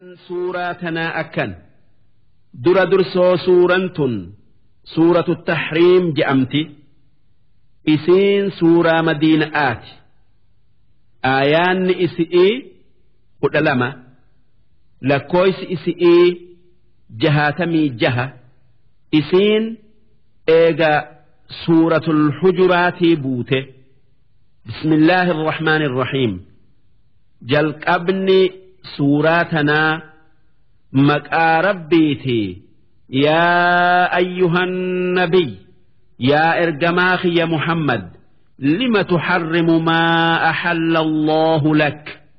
suuraa tanaa akkan dura dursoo suuraan tun suuratu tahriim je'amti isiin suuraa madiina'aati aayaanni isi'ii kudha lama lakkooysi isi'ii jahaatamii jaha isiin eega suuratul hujuraatii buute bismillaahi irrahmaani irrahiim jalqabni suuraa tanaa maqaa rabbiitii yaa ayyuhan nabiy yaa ergamaa kiyya muhammad lima tuxarrimu maa axalla allaahu lak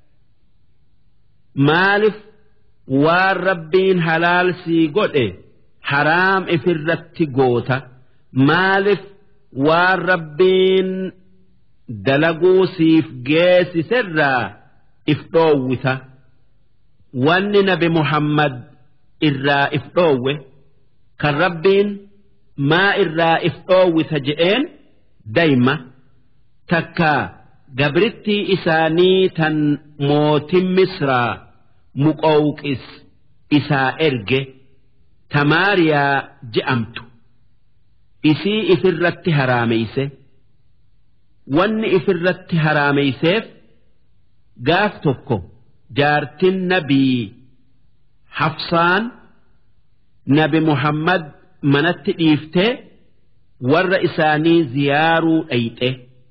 maalif waan rabbiin halaal sii godhe haraam ifirratti goota maalif waan rabbiin dalaguu siif geessiserraa if dhoowwita wanni nabi muhammad irraa if dhoowwe kan rabbiin maa irraa if dhoowwita je'een dayma takkaa gabrittii isaanii tan mootin misraa muqowqis isaa erge tamaariyaa je'amtu isii ifirratti haraameyse wanni ifirratti haraameyseef gaaf tokko jaartin nabii hafsaan nabi muhammad manatti dhiiftee warra isaanii ziyaaruu dhayxe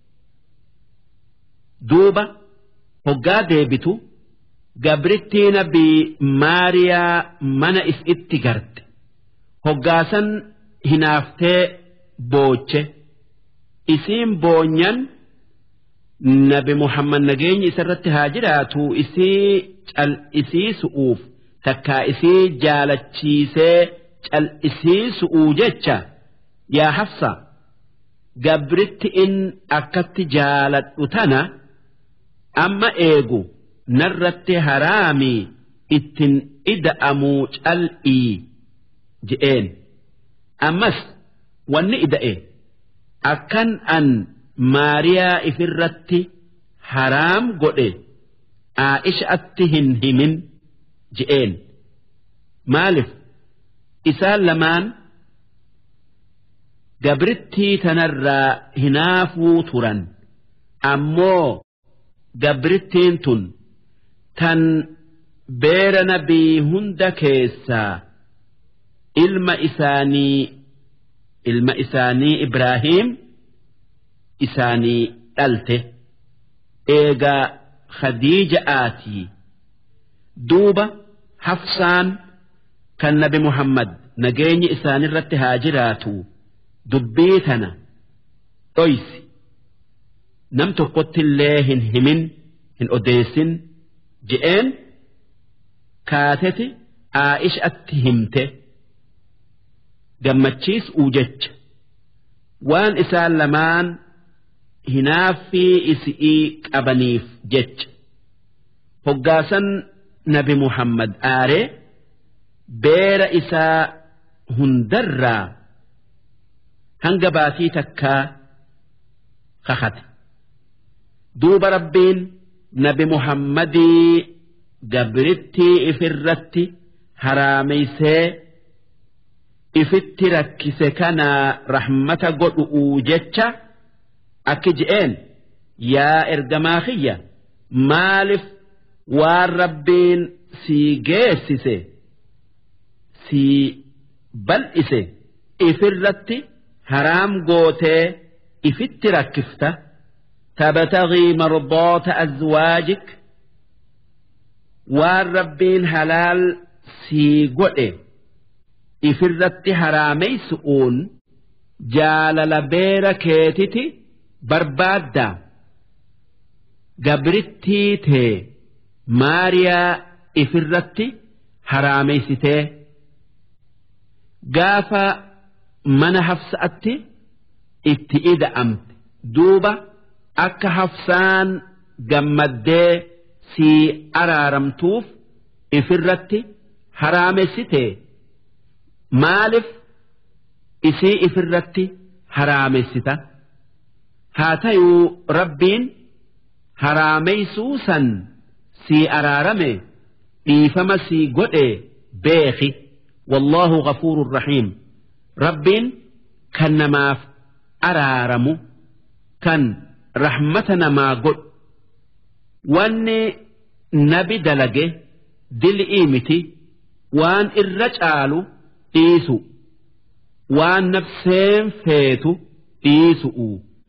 duuba hoggaa deebitu gabrittii nabii maariyaa mana itti garte hoggaasan hinaaftee booche isiin boonyan nabi muhammad nageenyi isarratti haa jiraatu isii cal'isiisu'uuf takkaa isii jaalachiisee cal'isiisu'uu jecha yaa hafsa gabritti in akkatti jaaladhu tana amma eegu narratti haraamii ittin ida'amuu cal'ii je'een ammas wanni ida'e akkan an maariyaa ifirratti haraam godhe aa'ishatti hin himin je'een maalif isaan lamaan gabrittii tanarraa hinaafuu turan ammoo gabrittiin tun tan beera nabii hunda keessaa ilma isaanii ilma isaanii Ibraahiim isaanii dhalte eegaa Khadiija'aatii duuba hafsaan kan nabi Muhammad nageenyi isaanirratti haa jiraatu dubbii tana dhoysi nam tokkotti illee hin himin hin odeessin je'een kaateti aa'ishatti himte gammachiisuu jecha waan isaan lamaan hinaaffii isi'ii qabaniif jecha hoggaasan nabi muhammad aaree beera isaa hundarraa hanga baatii takkaa kakate duuba rabbiin nabi muhammadii gabrittii ifirratti haraameysee ifitti rakkise kanaa rahmata godhu'uu jecha akki je'een yaa ergamaa kiyya maalif waan rabbiin sii geessise sii bal'ise ifirratti haraam gootee ifitti rakkifta tabtagii mardoota azwaajik waan rabbiin halaal sii godhe ifirratti haraameysu'uun jaalala beera keetiti barbaaddaa gabrittii tee maariyaa ifirratti haraameysitee gaafa mana hafsa'atti itti ida'amte duuba akka hafsaan gammaddee sii araaramtuuf ifirratti haraamessitee maalif isii ifirratti haraamessita haa tayuu rabbiin haraameysuu san sii araarame dhiifama sii godhe beeki wallaahu ghafuurun rahiim rabbiin kan namaaf araaramu kan rahmata namaa godhu wanni nabi dalage dil'ii miti waan irra caalu dhiisu waan nafseen feetu dhiisu'u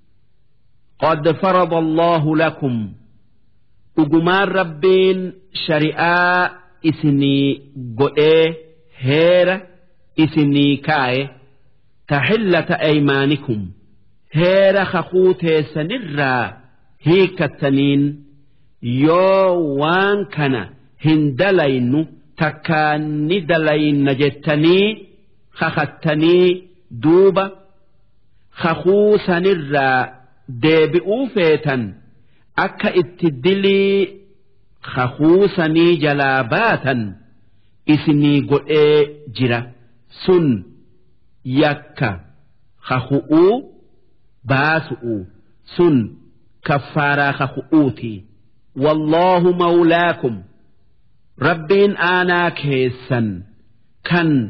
qad farada allaahu lakum dhugumaan rabbiin shari'aa isinii godhee heera isinii kaaye taxillata aymaanikum heera kakuu teessanirraa hiikattaniin yoo waan kana hin dalaynu takkaan ni dalayna jettanii kakattanii duuba kakuu sanirraa deebi'uu feetan akka itti dilii kakuu sanii jalaa baatan isinii godhee jira sun yakka kaku'uu baasu'u sun kaffaaraa kaku'uutii. والله مولاكم ربين آنا كيسا كان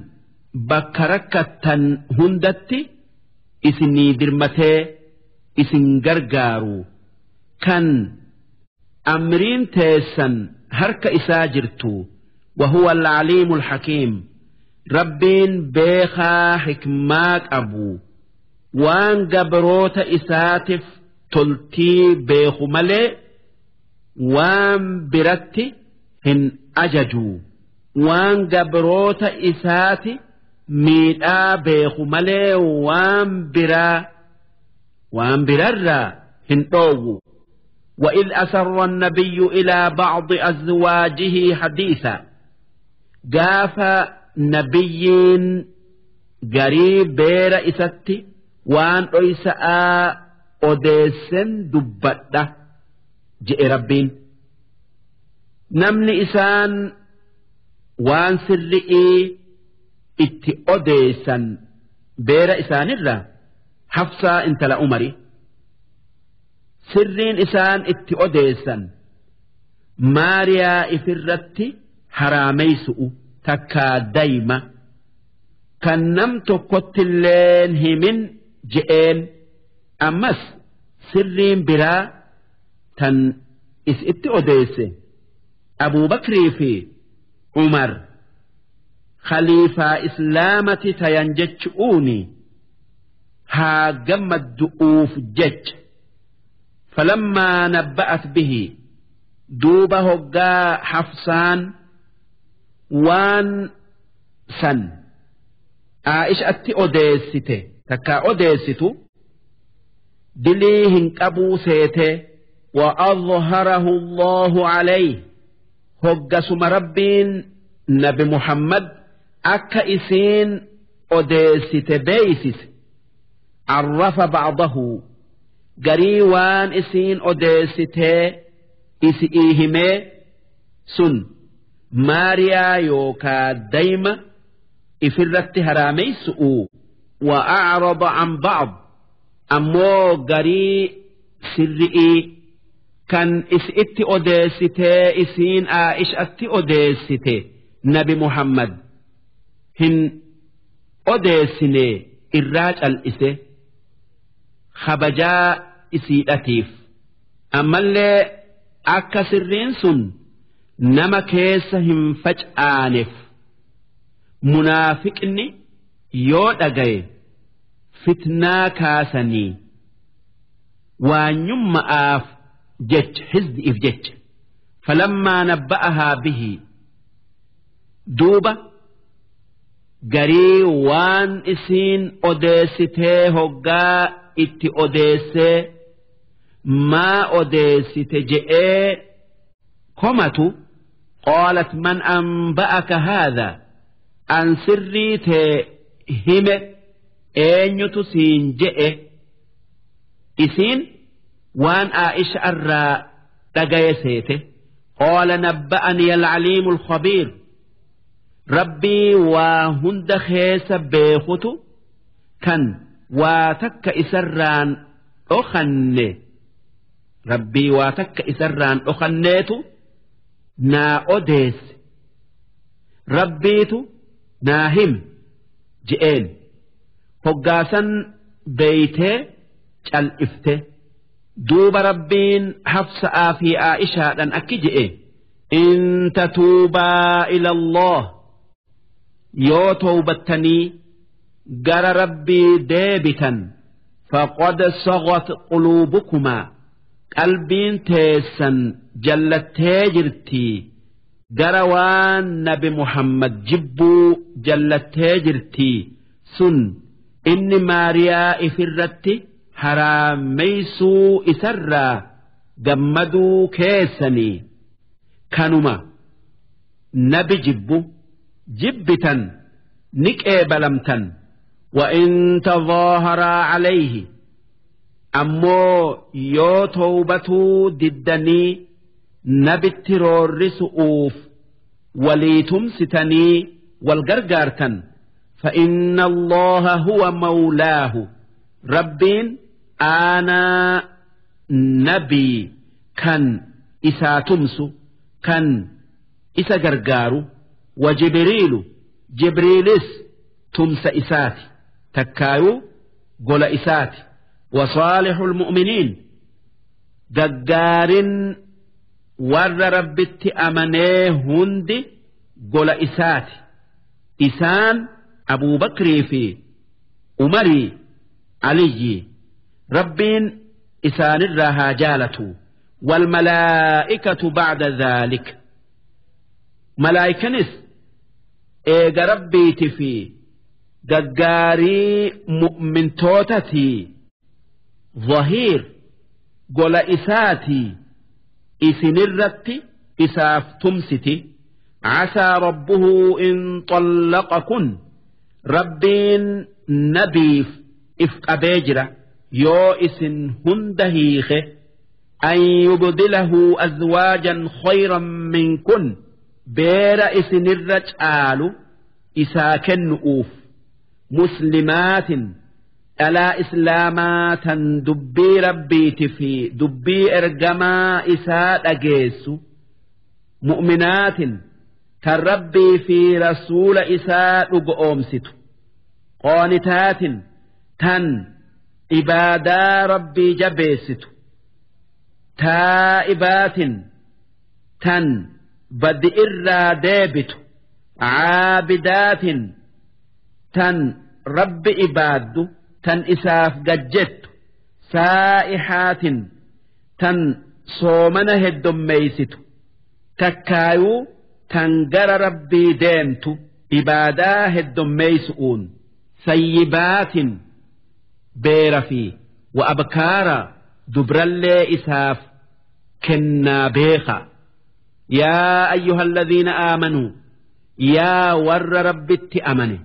بكركة هندتي إسني درمتي إسن غرغارو كان أمرين تيسا هرك إساجرتو وهو العليم الحكيم ربين بيخا حكمات أبو وان قبروت إساتف تلتي بيخو ملئ waan biratti hin ajajuu waan gabroota isaati miidhaa beeku malee waan biraa waan birarraa hin dhoowwu وإذ أسر النبي إلى بعض أزواجه حديثا قاف نبيين قريب بير إستي وان أيساء أديسن دبته je'e rabbiin namni isaan waan sirri'ii itti odeessan beera isaanirra hafsaa intala umari sirriin isaan itti odeessan maariyaa ifirratti haraameysu'u takkaa dayma kan nam tokkottilleen himin je'een ammas sirriin biraa tan is itti odeesse abuubakrii fi umar khaliifaa islaamati tayan jechu'uuni haa gammaddu'uuf jecha falammaa nabba'at bihi duuba hoggaa hafsaan waan san aa'ishatti odeessite takkaa odeessitu dilii hin qabuu seetee وأظهره الله عليه هجسم ربين نبي محمد أكا إسين أديست بيسس عرف بعضه قريوان إسين أديست إسئيهمي سن ماريا يوكا دايما إفرت هرامي سؤو وأعرض عن بعض أمو قري سرئي kan is itti odeessitee isiin aa'ishatti odeessite nabi muhammad hin odeessine irraa cal'ise kabajaa isiidhatiif ammallee akka sirriin sun nama keessa hin facaaneef munaafiqni yoo dhagaye fitnaa kaasanii waanyumma'aaf جج حزب إف جج فلما نبأها به دوبة قري وان إسين أديسته هقا إت أديسه ما أديسته جئ كمتو قالت من أنبأك هذا أن سريت هم أين يتسين جئ إسين waan aa'isha irraa dhagaye seete qaala nabba'ani alcaliimu alkhabiir rabbii waa hunda keessa beekutu kan waa takka isarraan dhokanne rabbii waa takka isarraan dhokanneetu naa odeesse rabbiitu naa him je'een hoggaasan beeytee cal'ifte duuba rabbiin hafsa'aa fi aa'ishaadhan akki je'e in tatuubaa ila Allah yoo towbattanii gara rabbii deebitan faqad sagat quluubukumaa qalbiin teessan jallattee jirtii gara waan nabi muhammad jibbuu jallattee jirtii sun inni maariyaa ifirratti haraameysuu isarraa gammaduu keessanii kanuma nabi jibbu jibbitan ni qeebalamtan وإن تظاهرا عليه أمو يو توبتو ددني نبت رورسؤوف وليتم ستني والقرقارتن فإن الله هو مولاه ربين أنا نبي كان إسا تمسو كان إسا قرقارو وجبريل جبريلس تمس إساتي تكايو قول إساتي وصالح المؤمنين ققار ور ربت أمنيه هندي قول إساتي إسان أبو بكر في أمري علي ربين إسان الرها جالته والملائكة بعد ذلك ملائكة نس إيجا ربيت في gaggaarii mu'mintootatii zahiir gola isaatii isinirratti isaaf tumsiti casaa rabbuhu in طallaqakun rabbiin nabiif if qabee jira yoo isin hunda hiike an yubdilahu azwaajan khayran minkun beera isinirra caalu isaa kennu'uuf مسلمات ألا إسلاما دبي ربيت في دبي إرجما إساء أجيس مؤمنات كالربي في رسول إساء أمست قانتات تن إبادا ربي جبيست تائبات تن بدئر ديبت عابدات tan rabbi ibaaddu tan isaaf gajjettu saa'ihaatin tan soomana heddommeeysitu takkaayuu tan gara rabbii deemtu ibaadaa heddommeeysu'uun sayyibaatin beera fi wa abkaara dubrallee isaaf kennaa beeka yaa ayyuha alladhiina aamanuu yaa warra rabbitti amane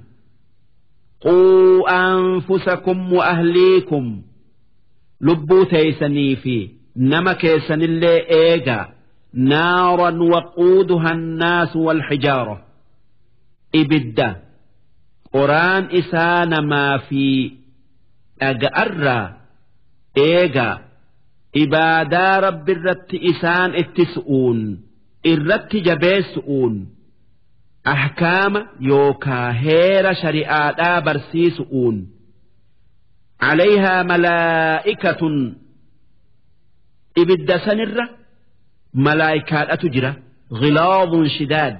قوا أنفسكم وأهليكم لبوا تيسني في نما كيسن اللي إيجا نارا وقودها الناس والحجارة إبدا قرآن إسان ما في أجأر إيجا إبادا رب الرت إسان اتسؤون الرت جبيسؤون أحكام يوكا هير شريعة برسيسؤون عليها ملائكة إبدا سنرة ملائكة أتجرى غلاظ شداد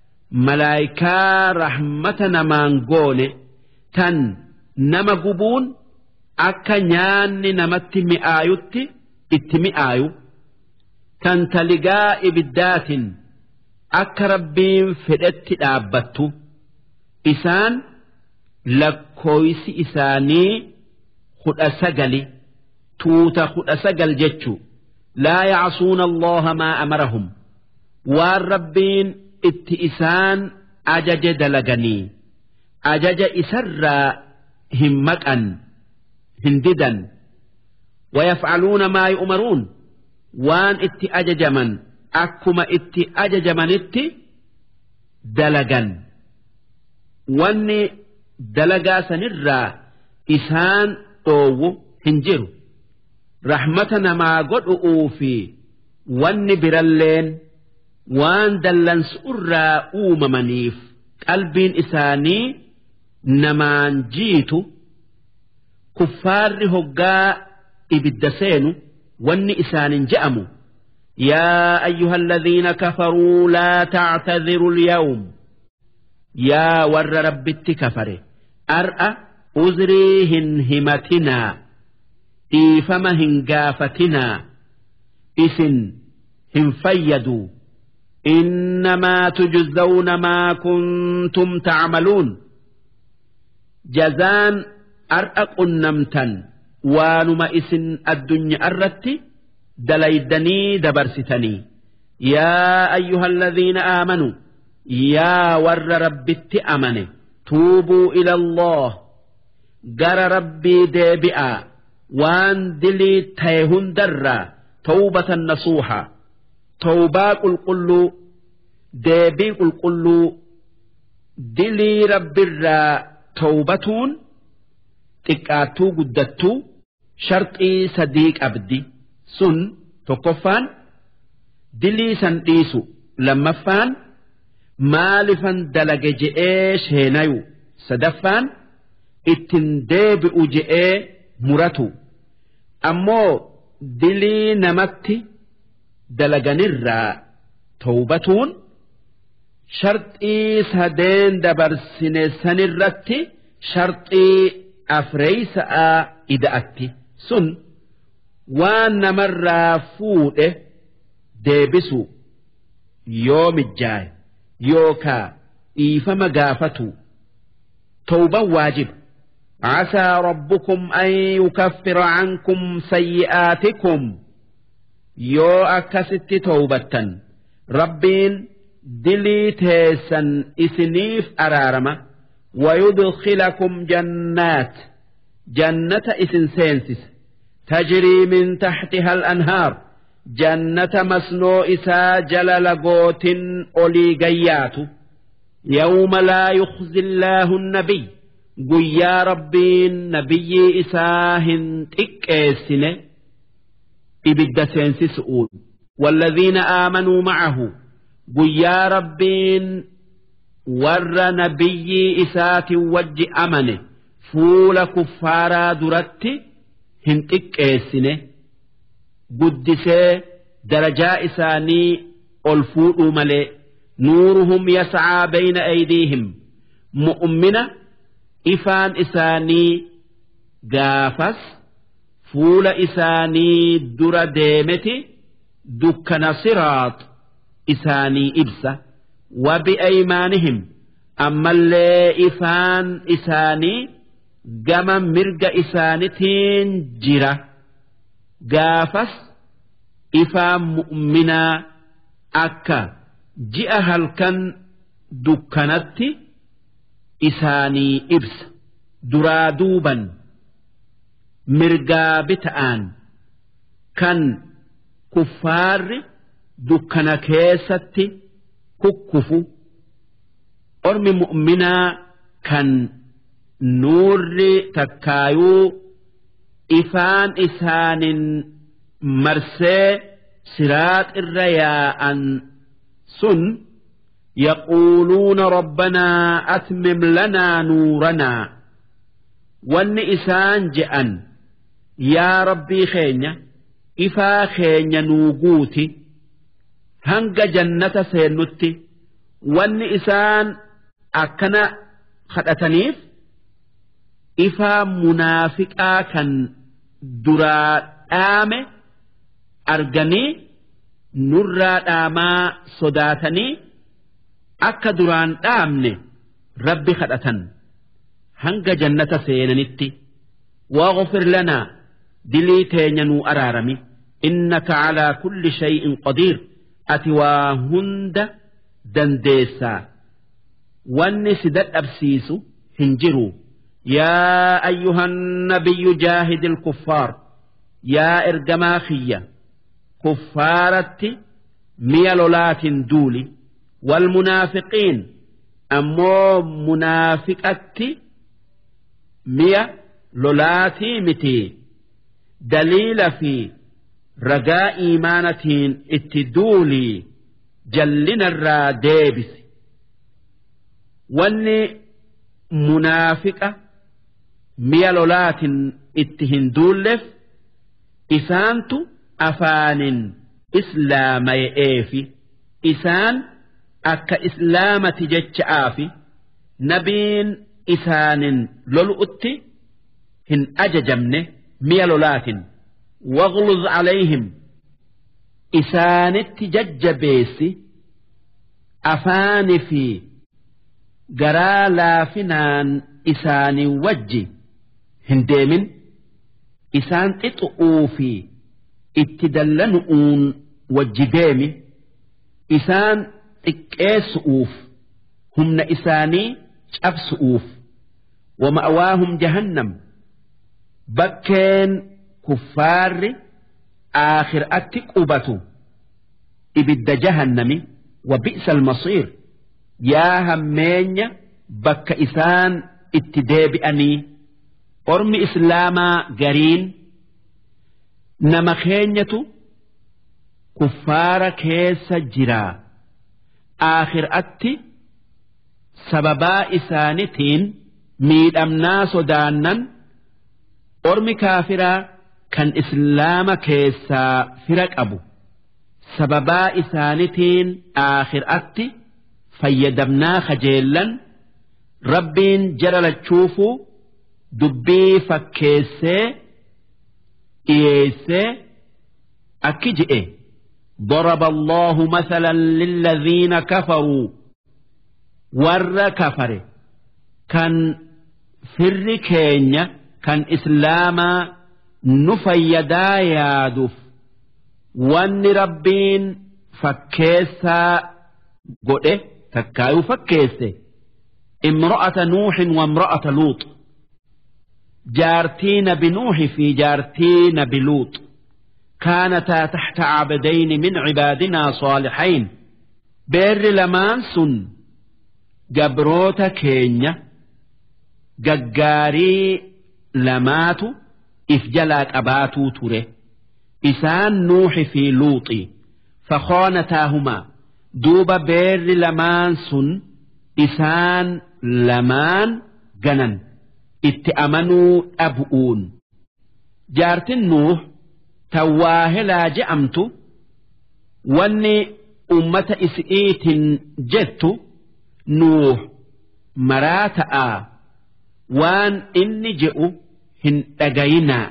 ملائكة رحمة نمانقون تن نما قبون أكا نيان نمت مئايوت اتمئايو تن تلقاء إبدات akka rabbiin fedhetti dhaabbattu isaan lakkooysi isaanii kudha sagali tuuta kudha sagal jechu laa yacsuuna allaha maa amarahum waan rabbiin itti isaan ajaje dalaganii ajaja isarraa hin maqan hin didan ويفعلون ما يؤمرون وان اتي أججمن akkuma itti ajajamanitti dalagan wanni dalagaa sanirraa isaan dhoowwu hin jiru rahmata namaa godhu'uu fi wanni biralleen waan dallansu irraa uumamaniif qalbiin isaanii namaan jiitu kuffaarri hoggaa ibidda seenu wanni isaanin je'amu يا أيها الذين كفروا لا تعتذروا اليوم يا ور رب كفر أرأى أزريهن همتنا إيفمهن قافتنا إسن هم فيدوا إنما تجزون ما كنتم تعملون جزان أرأى قنمتا وانما إسن الدنيا أردت دليدني دبرستني يا أيها الذين آمنوا يا ور ربت أمنه توبوا إلى الله جر ربي ديبئا وان دلي تيهن درا توبة نصوحا توبا قل قلو ديبي قل قلو دلي رب الرا توبتون تكاتو قدتو شرطي صديق أبدي sun tokkoffaan dilii san dhiisu lammaffaan maalifan dalage je'ee sheenayu sadaffaan ittin deebi'u je'ee muratu ammoo dilii namatti dalaganirraa tawbatuun sharxii sadeen dabarsine sanirratti sharxii afreeysa'a ida'atti sun waan namarraa fuudhe deebisu yoo mijjaaye yookaa dhiifama gaafatu tawban waajib عسى ربكم أن يكفر عنكم سيئاتكم يو أكست توبة ربين دلي تيسا إسنيف أرارمة ويدخلكم جنات جنة إسن سينسس تجري من تحتها الأنهار جنة مسنو إسا جلل قوت أولي قيات يوم لا يخزي الله النبي قيا ربين نبي إساهن تكيسن إبد سؤول والذين آمنوا معه قيا ربين ور نبي إسات وج أمنه فول كفارا درتي hin xiqqeessine guddisee darajaa isaanii ol fuudhuu malee nuuruhum yascaa bayna aydiihim mu'mina ifaan isaanii gaafas fuula isaanii dura deemeti dukkana siraax isaanii ibsa wabi'aymaanihim ammallee ifaan isaanii gama mirga isaanitiin jira gaafas ifaan mu'minaa akka ji'a halkan dukkanatti isaanii ibsa duraa duuban mirgaa bita'aan kan kuffaarri dukkana keessatti kukkufu ormi mu'minaa kan nuurri takkaayuu ifaan isaanin marsee siraax irra yaa'an sun يقولون ربنا أتمم لنا نورنا وان إسان جأن يا ربي خينيا إفا خينيا نوغوتي هنگ جنة سينوتي وان إسان أكنا خدتنيف إفا منافقا كان درا آمه أرجني نرى آما صداتني akka duraan dhaamne rabbi kadhatan hanga jannata seenanitti واغفر لنا دلي تينينو أرارمي إنك على كل شيء قدير أتواهند دنديسا والنسدت أبسيس هنجروا يا أيها النبي جاهد الكفار يا إرجماخية كفارة ميلولات دولي والمنافقين أمو منافقة مية لولاتي متي دليل في رجاء إيمانة اتدولي جلنا الراديبس wanni munaafiqa mi'a lolaatiin itti hin duulleef isaantu afaanin islaamaya'eefi isaan akka islaamati jecha'aafi nabiin isaanin lolu'utti hin ajajamne mi'a lolaatiin waghluz calayhim isaanitti jajjabeessi afaani fi garaa laafinaan isaanii wajji hin deemin isaan xixu'uu fi itti dallanu'uun wajji deemi isaan xiqqeessu'uuf humna isaanii cabsu'uuf wama'awaahum jahannam bakkeen kuffaarri aakhir'atti qubatu ibidda jahannami wa bi'sa almasiir yaa hammeenya bakka isaan itti deebi'anii ormi islaamaa gariin nama keenyatu kuffaara keessa jiraa aakhir'atti sababaa isaanitiin miidhamnaa sodaannan ormi kaafiraa kan islaama keessaa fira qabu sababaa isaanitiin aakhir'atti fayyadamnaa kajeellan rabbiin jara lachuufuu dubbii fakkeessee dhiyeessee akki je'e ضرب الله مثلا للذين كفروا ور كفر كان فر كينيا كان إسلاما نفيدا يادف وان ربين فكيسا قده تكايو فكيسه امرأة نوح وامرأة لوط جارتين بنوح في جارتين بلوط كانتا تحت عبدين من عبادنا صالحين بير لمان سن جبروت كينيا ججاري لماتو إفجلات أباتو تره إسان نوح في لوطي فخانتاهما دوب بير لمان سن إسان لمان جنن اتأمنوا أبؤون جارت النوح tawaahelaa je'amtu wanni ummata isi'iitin jettu nuuh maraa ta'aa waan inni je'u hin dhagayinaa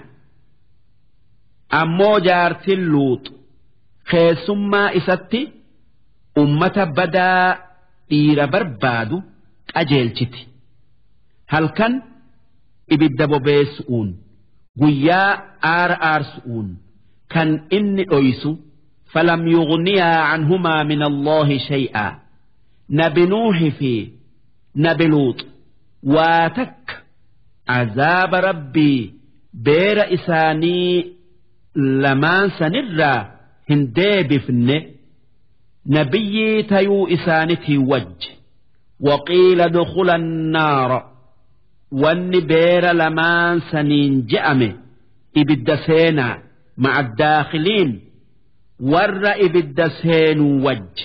ammoo jaartin luux keessummaa isatti ummata badaa dhiira barbaadu qajeelchiti halkan ibidda bobeessu'uun guyyaa aara aarsu'uun kan inni dhoysu falam yughniyaa canhumaa min allaahi shay'aa nabi nuuhi fi nabi luux waa takka azaaba rabbii beera isaanii lamaan sanirraa hin deebifne nabiyyii tayuu isaanitii wajji waqiila dukula annaara wanni beera lamaan saniin je'ame ibidda seenaa مع الداخلين ور إبد سين وج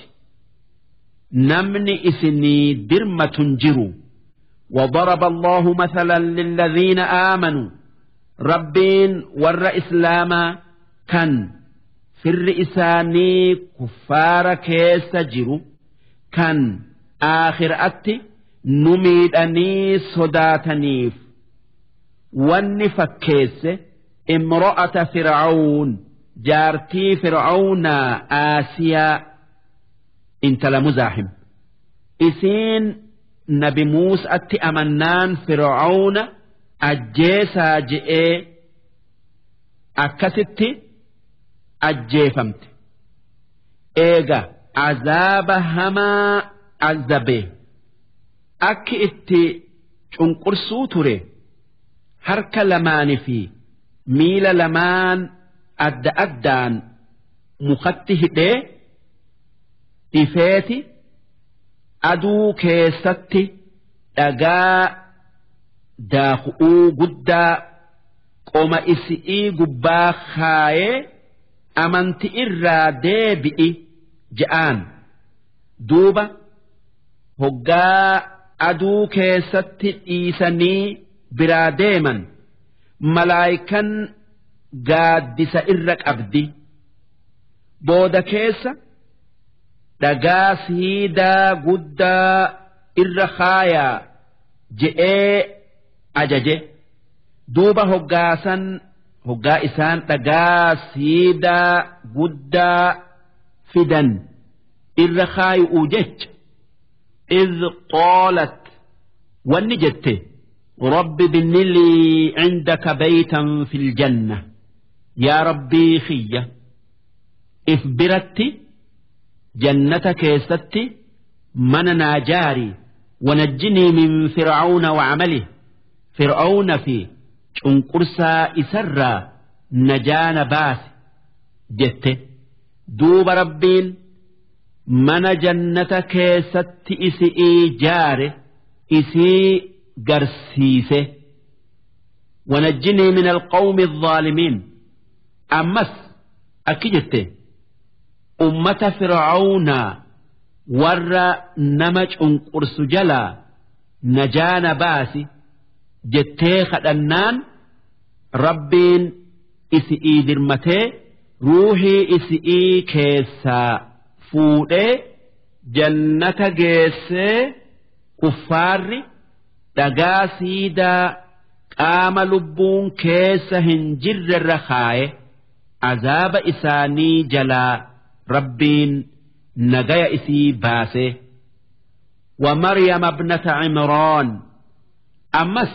نمني إسني درمة جرو وضرب الله مثلا للذين آمنوا ربين ور إسلاما كان في الرئساني كفار كيس جرو كان آخر أتي نميد أني صداتنيف ونفكيسه امرأة فرعون جارتي فرعون آسيا انت لمزاحم إسين نبي موسى أتي أمنان فرعون أجيسا جئي أكستي أجيفمت إيغا عذاب هما عذبه أكي إتي شنقرسو تري هرك لماني فيه miila lamaan adda addaan mukatti hidhee dhifeeti aduu keessatti dhagaa daaku'uu guddaa qoma isi'ii gubbaa kaayee amanti irraa deebi'i je'aan duuba hoggaa aduu keessatti dhiisanii biraa deeman malaayikan gaaddisa irra qabdi booda keessa dhagaa siidaa guddaa irra kaayaa je'ee ajaje duuba hoggaasan hoggaa isaan dhagaa siidaa guddaa fidan irra kaayu'u jecha إذ قالت ونجت رب بن لي عندك بيتا في الجنة يا ربي خية إفبرت جنتك يستي من ناجاري ونجني من فرعون وعمله فرعون في شنقرسا إسرا نجان باس جت دوب ربين mana jannata keessatti isi'ii jaare isii garsiise wanajjinii min alqawmi الظaalimiin ammas akki jette ummata fircaunaa warra nama cunqursu jalaa najaana baasi jettee kadhannaan rabbiin isi'ii dirmatee ruuhii isi'ii keessaa fuudhee jannata geessee kuffaarri dhagaa siidaa qaama lubbuun keessa hin jirrerra kaaye azaaba isaanii jalaa rabbiin nagaya isii baase ومريم ابنة عمران أمس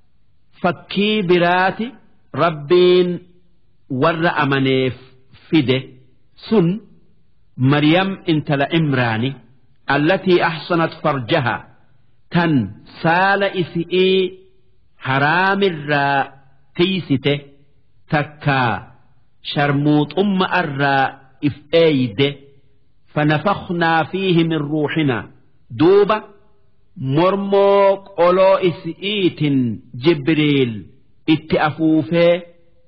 فكي براتي ربين ور أمنيف فده سن مريم انت لإمراني التي أحصنت فرجها تن سال إسئي حرام الراء تيسته تكا شرموط أم الراء إفأيد فنفخنا فيه من روحنا دوبة مرموك أولو إسئيت جبريل اتأفوفه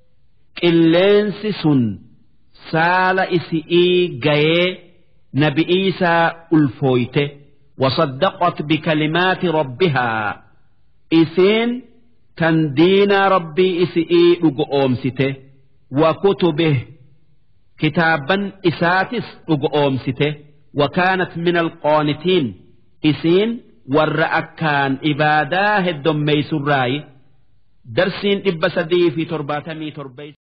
قلنس سن saala isi'ii gayee nabi iisaa ulfooyte wasaddaqat bikalimaati rabbihaa isiin tan diinaa rabbii isi'ii dhugo oomsite wa kutubih kitaaban isaatis dhugo oomsite وكانت من القانتين إسين ور أكان إبادا هدم ميسراي درسين إبسدي في ترباتمي تربيس